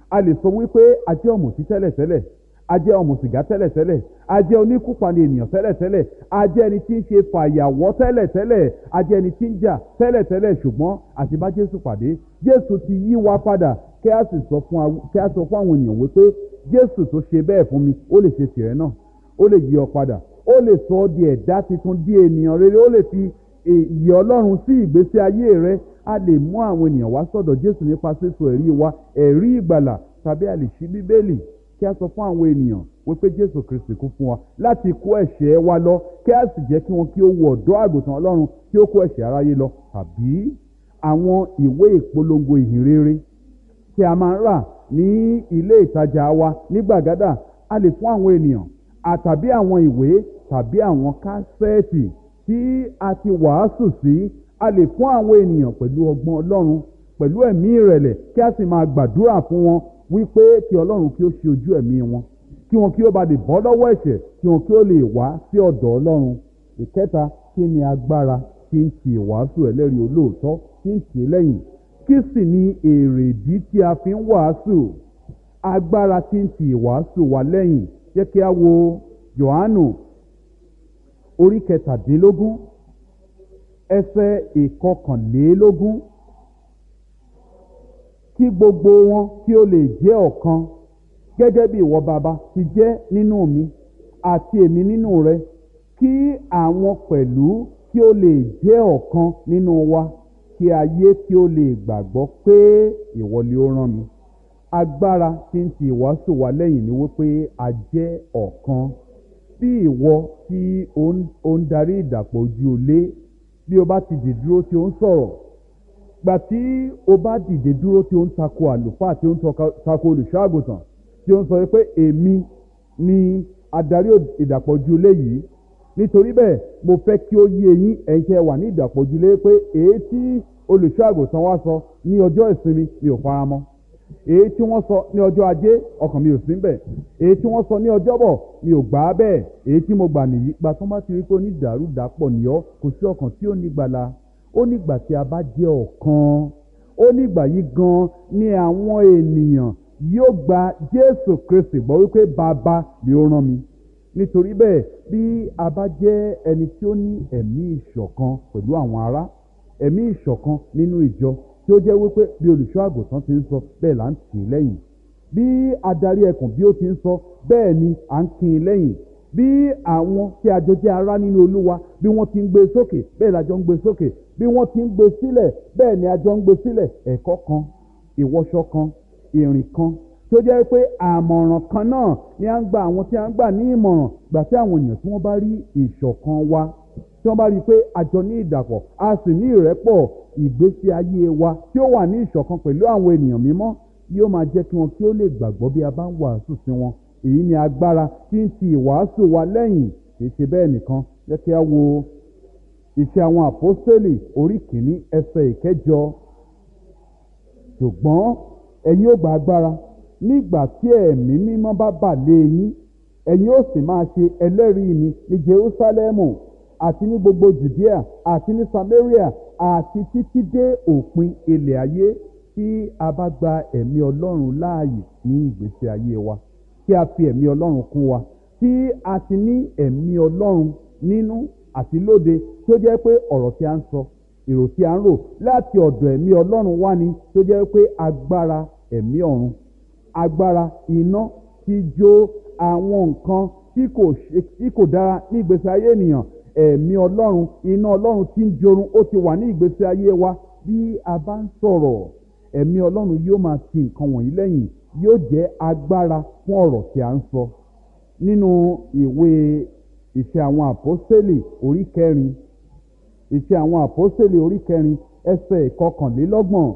a lè sọ wípé a jẹ́ ọ̀mùtí tẹ́lẹ̀tẹ́lẹ̀ a jẹ́ ọmọ sìgá tẹ́lẹ̀tẹ́lẹ̀ a jẹ́ oníkùpàdé ènìyàn tẹ́lẹ̀tẹ́lẹ̀ a jẹ́ ẹni tí ń ṣe fàyàwọ́ tẹ́lẹ̀tẹ́lẹ̀ a jẹ́ ẹni tí ń jà tẹ́lẹ̀tẹ́lẹ̀ ṣùgbọ́n àti bá jésù pàdé jésù ti yí wa padà kí a sì sọ fún kí a sọ fún àwọn ènìyàn wípé jésù tó ṣe bẹ́ẹ̀ fún mi ó lè ṣe tìrẹ náà ó lè yí ọ padà ó lè sọ ọ́ di ẹ̀dá tuntun di ènìyàn rere ó lè fi ìyè ọlọ́run sí ìgbésí ayé rẹ a lè mú àwọn ènìyàn wá sọ̀dọ̀ jésù nípa sísọ ẹ̀rí wa ẹ̀rí ìgbàlà tàbí a lè ṣí bíbélì kí a sọ fún àwọn ènìyàn wípé jésù kristi kú fún wa láti kó ẹ̀ṣẹ̀ wa lọ kí a sì jẹ́ kí wọn kí ó wọ ọ̀dọ́ àgùntàn ọlọ́run kí ó kó ẹ̀ṣẹ̀ aráyé lọ tàbí àwọn ìwé ìpolongo ìhìnrere tí a máa ń rà ní ilé ìtajà wa ní gbàgádà a lè fún àwọn ènìyàn àtàbí àwọn ìwé tàbí àwọn kásẹ́ẹ̀tì tí a ti wàásù sí a lè fún àwọn ènìyàn pẹ̀lú ọgbọ́n ọlọ́run pẹ̀lú ẹ̀mí ìrẹ̀lẹ̀ kí a sì máa gbàdúrà fún wọn wípé kí ọlọ́run kí ó ṣe ojú ẹ̀mí wọn kí wọn kí ó bá lè bọ́ lọ́wọ́ ẹ̀ṣẹ̀ kí wọn kí ó lè wá sí ọ̀dọ̀ ọlọ́run ìkẹta kí ni agbára tí ń ti ìwàásù ẹlẹ́rìí olóòótọ́ tí ń tì í lẹ́yìn kí sì ni èrèdí tí a fi ń wàásù agbára tí ń ti ìwàásù wa lẹ́yìn jẹ́ kí a wo Jòhánù orí kẹtàdínlógún ẹsẹ̀ ìkọkànlélógún kí gbogbo wọn kí ó lè jẹ́ ọ̀kan gẹ́gẹ́ bí ìwọ bàbá ti jẹ́ nínú mi àti èmi nínú rẹ kí àwọn pẹ̀lú kí ó lè jẹ́ ọ̀kan nínú wa kí ayé kí ó lè gbàgbọ́ pé ìwọ ni ó rán mi agbára tí ń ti ìwàásù wa lẹ́yìn ni wípé a jẹ́ ọ̀kan bí ìwọ tí ó ń darí ìdàpọ̀ ojú olé bí o bá ti dì dúró tí ó ń sọ̀rọ̀ gbà tí o bá dìde dúró tí ó ń tako àlùfáà tí ó ń tako olùṣọ́ àgùntàn tí ó ń sọ pé èmi ni adarí ìdàpọ̀ ojú ilé yìí nítorí bẹ́ẹ̀ mo fẹ́ kí ó yé yín ẹ̀yin tẹ́ wà ní ìdàpọ̀ ojú ilé pé èyí tí olùṣọ́ àgùntàn wa sọ ní ọjọ́ ìsinmi mi ò fara mọ́ èyí tí wọ́n sọ ní ọjọ́ ajé ọkàn mi ò sí bẹ̀ èyí tí wọ́n sọ ní ọjọ́bọ̀ mi ò gbà á bẹ́ẹ̀ èyí tí mo gbà nìyí gba tó bá ti rí pé onídàárúdàpọ̀ nìyọ́ kò sí ọkàn tí ó ní gbàlà ó nígbà tí a bá jẹ́ ọ̀kan ó nígbà yìí gan ni àwọn ènìyàn yóò gba Jésù Kristi gbọ́ wípé bàbá ni ó rán mi nítorí bẹ́ẹ̀ bí a bá jẹ́ ẹni tí ó ní ẹ̀mí ìṣọ̀kan pẹ̀lú àwọn ará ẹ̀mí ìṣọ̀kan nínú ìjọ tí ó jẹ́ wípé bí olùṣọ́ àgùntàn ti ń sọ bẹ́ẹ̀ là ń tì í lẹ́yìn bí adarí ẹkùn bí ó ti ń sọ bẹ́ẹ̀ ni à ń kin in lẹ́yìn bí àwọn tí a jọ jẹ́ ará nínú olúwa bí wọ́n ti ń gbé sókè bẹ́ẹ̀ la jọ ń gbé sókè bí wọ́n ti ń gbé sílẹ̀ bẹ́ẹ̀ ni a jọ ń gbé sílẹ̀ ẹ̀kọ́ kan ìwọṣọ kan ìrìn kan tó jẹ́ pé àmọ̀ràn kan náà ni à ń gba àwọn tí a ń gbà ní ìmọ̀ràn gbà tí àwọn èèyàn tí wọ́n bá rí ìṣọ̀kan wa tí wọ́n bá rí i pé a jọ ní ìdàpọ̀ a sì ní ìrẹ́pọ̀ ìgbésí ayé wa tí ó wà ní ìṣọ̀kan pẹ̀lú àwọn ènìyàn mímọ́ yóò máa jẹ́ kí wọn kí ó lè gbàgbọ́ bí a bá ń wàásù sí wọn èyí ni agbára tí ń ti ìwàásù wa lẹ́yìn kì í ṣe bẹ́ẹ̀ nìkan jẹ́ kí a wo iṣẹ́ àwọn àpọ́stélì orí kìíní ẹsẹ̀ ìkẹjọ ṣùgbọ́n ẹ̀yin ó gba agbára nígbà tí ẹ̀mí mímọ́ bá bà lé yín ẹ̀yin ó sì máa ṣe ẹlẹ́rìí mi ní Jerúsálẹ́mù àti ní gbogbo Jùdíà àti ní Samaria àti títí dé òpin ilẹ̀ ayé tí a bá gba ẹ̀mí Ọlọ́run láàyè ní ìgbésí ayé wa tí a fi ẹ̀mí Ọlọ́run kún wa tí a ti ní ẹ̀mí Ọlọ́run nínú àti lóde tí ó jẹ́ pé ọ̀rọ̀ tí a ń sọ èrò tí a ń rò láti ọ̀dọ̀ ẹ̀mí Ọlọ́run wá ni tí ó jẹ́ pé agbára ẹ̀mí ọ̀run agbára iná ti jó àwọn nǹkan tí kò ṣe tí kò dára ní ìgbésí ayé ènìyàn ẹ̀mí Ọlọ́run iná Ọlọ́run tí ń jorun ó ti wà ní ìgbésí ayé wa bí a bá ń sọ̀rọ̀ ẹ̀mí Ọlọ́run yóò máa ti nǹkan wọ̀nyí lẹ́yìn yóò jẹ́ agbára fún ọ̀rọ̀ tí a ń sọ nínú ìwé ìṣe àwọn àpọ́sítélì orí kẹrin ìṣe àwọn àpọ́sítélì orí kẹrin ẹsẹ̀ ìkọkànlélọ́gbọ̀n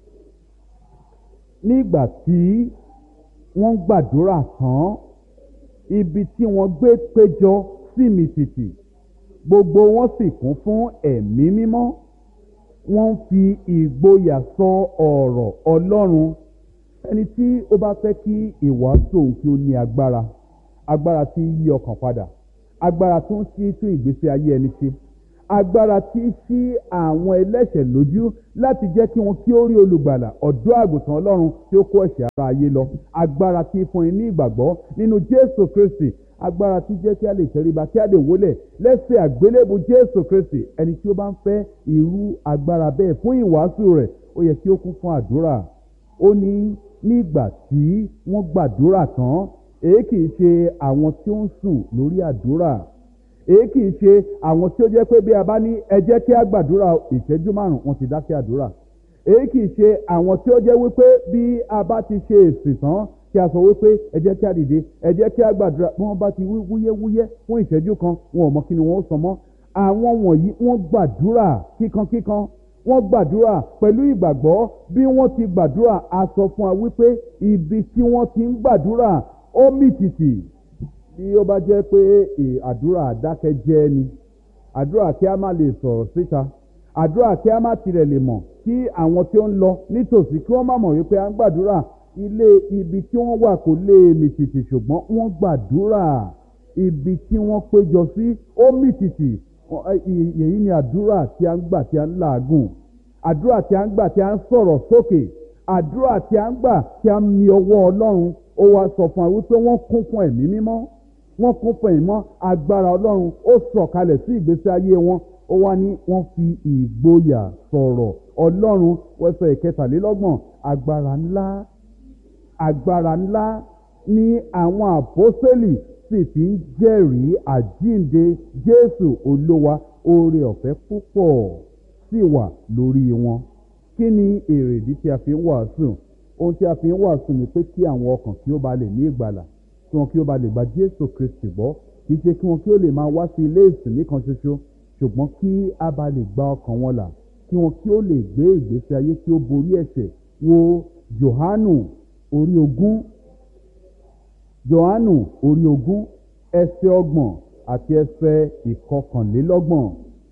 nígbà tí wọ́n gbàdúrà tán ibi tí wọ́n gbé péjọ sí mi tìtì gbogbo wọn sì kún fún ẹ̀mí mímọ́ wọ́n ń fi ìgboyà sọ ọ̀rọ̀ Ọlọ́run ẹni tí ó bá fẹ́ kí ìwàásù òun kí ó ní agbára agbára tí ń yí ọkàn padà agbára tó ń sí tún ìgbésí ayé ẹni ṣe agbára tí í ṣí àwọn ẹlẹ́ṣẹ̀ lójú láti jẹ́ kí wọn kí ó rí olùgbàlà ọ̀dọ́ àgùntàn ọlọ́run tí ó kó ẹ̀ṣẹ̀ ara ayé lọ agbára tí í fún ní ìgbàgbọ́ nínú jésù kristi agbára tí jẹ́ kí a lè tẹríba kí a lè wólẹ̀ lẹ́sẹ̀ àgbélébù jésù kristi ẹni tí ó bá ń fẹ́ irú agbára bẹ́ẹ̀ fún ìwàásù rẹ̀ ó yẹ kí ó kún fún àdúrà ó ní nígbà tí wọ́n gbàdúrà tán èyí kì í ṣe àwọn tí ó ń sùn lórí àdúrà èyí kì í ṣe àwọn tí ó jẹ́ pé bí a bá ní ẹ jẹ́ kí a gbàdúrà ìṣẹ́jú márùn-ún wọn ti dákẹ́ àdúrà èyí kì í ṣe àwọn tí ó jẹ́ wípé bí a bá ti ṣe èsì tán kí a sọ wípé ẹ jẹ́ kí a dìde ẹ jẹ́ kí a gbàdúrà bí wọ́n bá ti wí wúyẹ́wúyẹ́ fún ìṣẹ́jú kan wọn ò mọ kí ni wọ́n ó sọ mọ́ àwọn wọ̀nyí wọ́n gbàdúrà kíkankíkan wọ́n gbàdúrà pẹ̀lú ìgbàgbọ́ bí wọ́n ti gbàdúrà a sọ fún wa wípé ibi tí wọ́n ti ń gbàdúrà ó mì tìtì bí ó bá jẹ́ pé àdúrà àdákẹ́jẹ́ ni àdúrà kí a má lè sọ̀rọ̀ síta àdúrà kí a má tirẹ̀ lè mọ̀ kí àwọn tí ó ń lọ nítòsí kí wọ́n má mọ̀ wípé à ń gbàdúrà ilé ibi tí wọ́n wà kò lè mì tìtì ṣùgbọ́n wọ́n gbàdúrà ibi tí wọ́n péjọ sí ó mì tìtì èyí ni àdúrà tí a ń gbà tí a ń làágùn àdúrà tí a ń gbà tí a ń sọ̀rọ̀ sókè àdúrà tí a ń gbà tí a ń mi ọwọ́ ọlọ́run ó wá sọ fún wa wípé wọ́n kún fún ẹ̀mí mímọ́ wọ́n kún fún ẹ̀mí mọ́ agbára ọlọ́run ó sọ̀kalẹ̀ sí ìgbésí ayé wọn ó wá ní wọ́n fi ìgboyà sọ̀rọ̀ ọlọ́run wẹ́sẹ̀ ìkẹtàlélọ́gbọ̀n agbára ńlá agbára ńlá ní àwọn àpọ́sẹ́lì sì fi ń jẹ́rìí àjíǹde jésù olówa oore ọ̀fẹ́ púpọ̀ sì wà lórí wọn kí ni èrèdí tí a fi ń wàásù ohun tí a fi ń wàásù ni pé kí àwọn ọkàn kí ó ba lè ní ìgbàlà kí wọn kí ó ba lè gba jésù kristi gbọ́ kì í ṣe kí wọn kí ó lè máa wá sí ilé ìsìn nìkan ṣoṣo ṣùgbọ́n kí a ba lè gba ọkàn wọn là kí wọn kí ó lè gbé ìgbésí ayé tí ó borí ẹ̀ṣẹ̀ wo johanu orí ogún johanu orí ogún ẹsẹ̀ ọgbọ̀n àti ẹsẹ̀ ìkọkànlélọ́gbọ̀n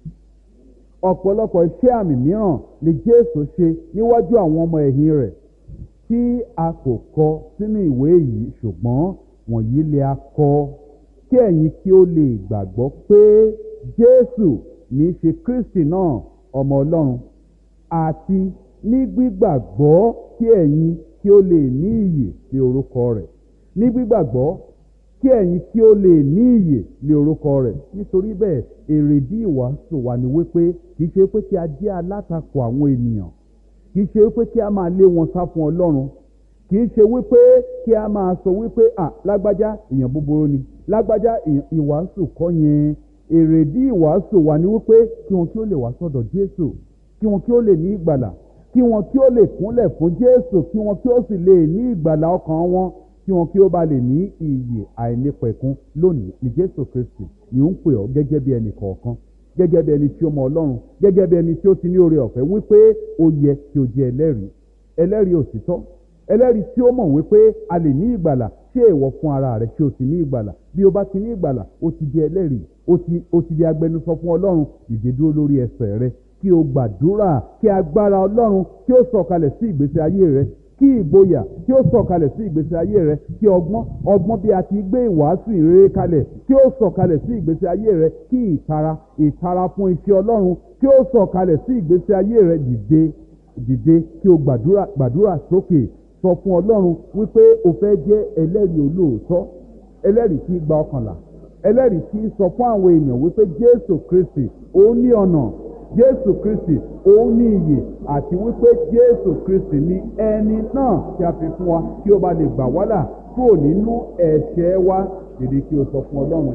ọ̀pọ̀lọpọ̀ iṣẹ́ àmì mìíràn ni jésù ṣe níwájú àwọn ọmọ ẹ̀yìn rẹ̀ tí a kò kọ sínú ìwé yìí ṣùgbọ́n wọ̀nyí lè a kọ kí ẹ̀yin kí ó lè gbàgbọ́ pé jésù ní í ṣe kristi náà ọmọ ọlọ́run àti ní gbígbàgbọ́ kí ẹ̀yin kí ó lè ní ìyè sí orúkọ rẹ̀ ní gbígbàgbọ́ kí ẹ̀yin kí ó lè ní ìyè lé orúkọ rẹ̀ nítorí bẹ́ẹ̀ èrèdí ìwàásù wa ni wípé kì í ṣe pé kí a jẹ́ alátakò àwọn ènìyàn kì í ṣe wípé kí a máa lé wọn sá fún ọlọ́run kì í ṣe wípé kí a máa sọ wípé à lágbájá èèyàn búburú ni lágbájá ìwàásù kọ́ yẹn èrèdí ìwàásù wa ni wípé kí wọn kí ó lè wá sọ́dọ̀ jésù kí wọn kí ó lè ní ìgbàlà kí wọn kí ó lè kúnlẹ̀ fún jésù kí wọn kí ó sì lè ní ìgbàlà ọkàn wọn kí wọn kí ó bá lè ní iyè àìnípẹ̀kun lónìí ní jésù kristi ni ó ń pè ọ́ gẹ́gẹ́ bí ẹnì kọ̀ọ̀kan gẹ́gẹ́ bí ẹni tí ó mọ ọlọ́run gẹ́gẹ́ bí ẹni tí ó ti ní oore ọ̀fẹ́ wípé ó yẹ kí o jẹ́ ẹlẹ́rìí ẹlẹ́rìí òtítọ́ ẹlẹ́rìí tí ó mọ̀ wípé a lè ní ìgbàlà ṣé ìwọ fún ara rẹ kí o sì ní ìgbàlà bí o bá ti ní ìgbàlà o ti di ẹlẹ́rìí o ti di agbẹnusọ fún ọlọ́run dìde dúró lórí ẹsẹ̀ rẹ kí o gbàdúrà kí agbára ọlọ́run kí ó sọ̀kalẹ̀ sí ìgbésí ayé rẹ kí ìgboyà kí ó sọ̀kalẹ̀ sí ìgbésí ayé rẹ kí ọgbọ́n ọgbọ́n bí a ti gbé ìwàásù ìrere kalẹ̀ kí ó sọ̀kalẹ̀ sí ìgbésí ayé rẹ kí ìtara ìtara fún iṣẹ́ ọlọ́run kí ó sọ̀kalẹ̀ sí ìgbésí ayé rẹ dìde dìde kí o gbàdúrà gbàdúrà sókè sọ fún ọlọ́run wípé o fẹ́ jẹ́ ẹlẹ́rìí olóòótọ́ ẹlẹ́rìí tí gba ọkànlá ẹlẹ́rìí tí sọ fún àwọn èèyàn wípé jésù kristi ó ní ọ̀nà jésù kristi òun ní iyè àti wípé jésù kristi ní ẹni náà tí a fi fún wa kí ó bá lè gbà wá là kúrò nínú ẹ̀ṣẹ̀ wa dìde kí o sọ fún ọlọ́run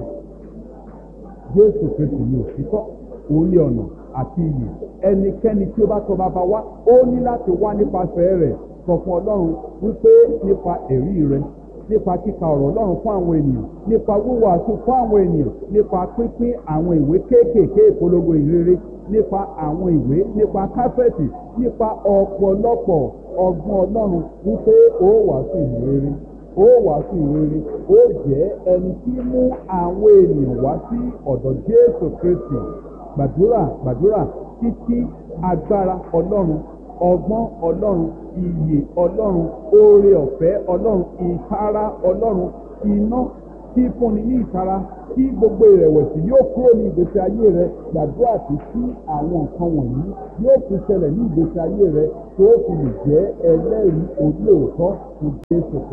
jésù kristi ní òtítọ́ òun ní ọ̀nà àti iyè ẹnikẹ́ni tí ó bá tọ́ bàbá wa ó ní láti wá nípasẹ̀ rẹ̀ sọ fún ọlọ́run wípé nípa ẹ̀rí rẹ nípa kíka ọ̀rọ̀ ọlọ́run fún àwọn ènìyàn nípa wíwàásù fún àwọn ènìyàn nípa pínpín àwọn ìwé kéékèèké ìpolongo ìrere nípa àwọn ìwé nípa káfẹ́ẹ̀tì nípa ọ̀pọ̀lọpọ̀ ọgbọ́n ọlọ́run wípé ó wàásù ìrere ó wàásù ìrere ó jẹ́ ẹni tí mú àwọn ènìyàn wá sí ọ̀dọ̀ jésù kristi gbàdúrà gbàdúrà títí agbára ọlọ́run ọgbọ́n ọlọ́run iyè ọlọ́run oore ọ̀fẹ́ ọlọ́run ìtara ọlọ́run iná tí fúnni ní ìtara tí gbogbo ìrẹ̀wẹ̀sì yóò kúrò ní ìgbésí ayé rẹ gbàdúrà tí kí àwọn nǹkan wọ̀nyí yóò fi ṣẹlẹ̀ ní ìgbésí ayé rẹ tó fi lè jẹ́ ẹlẹ́rìí orí òótọ́ fún Jésù